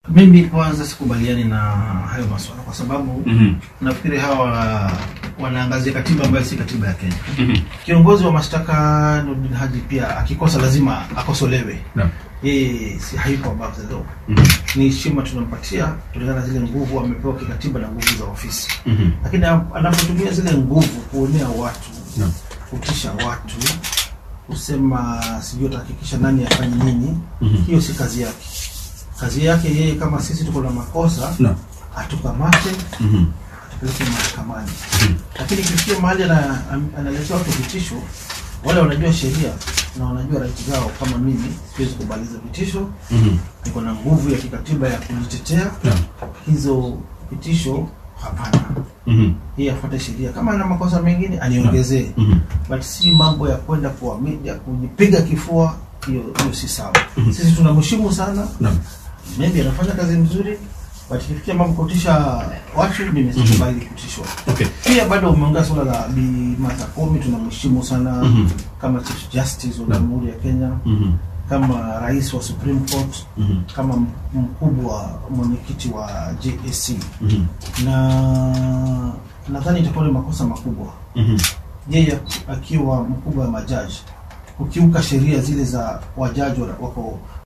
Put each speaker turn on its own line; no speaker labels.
Mimi kwanza sikubaliani na hayo maswala kwa sababu
Mhm.
nafikiri hawa wanaangazia katiba ambayo si katiba ya Kenya.
Mhm.
Kiongozi wa mashtaka Nurdin Haji pia akikosa lazima akosolewe.
Naam.
Yeye si hayuko above the law.
Mhm.
Ni heshima tunampatia kulingana na zile nguvu amepewa kikatiba na nguvu za ofisi,
Mhm.
lakini anapotumia zile nguvu kuonea watu,
Naam.
kutisha watu, kusema sijui atahakikisha nani afanye nini,
Mhm.
hiyo si kazi yake. Kazi yake yeye, kama sisi tuko na makosa,
Naam.
atukamate
Mhm.
atupeleke mahakamani. Lakini kifikia mahali ana- am- analetea watu vitisho, wale wanajua sheria na wanajua right zao. Kama mimi siwezi kubaliza vitisho,
Mhm.
niko na nguvu ya kikatiba ya kujitetea.
Naam.
Hizo vitisho hapana,
Mhm.
yeye afuate sheria. Kama ana makosa mengine aniongezee,
Mhm.
but si mambo ya kwenda kwa media kujipiga kifua. Hiyo hiyo si sawa. Sisi tunamheshimu sana,
Naam.
maybe anafanya kazi mzuri, but ikifikia mambo kutisha watu, mimi sikubali kutishwa.
Okay.
Pia bado umeongea suala la Bi Martha Koome, tunamheshimu sana
Mhm.
kama Chief Justice wa
Naam.
Jamhuri ya Kenya,
Mhm.
kama rais wa Supreme Court,
Mhm.
kama mkubwa mwenyekiti wa JSC,
Mhm.
na nadhani itakuwa ni makosa makubwa
Mhm.
yeye akiwa mkubwa wa majaji kukiuka sheria zile za wajaji wa- wako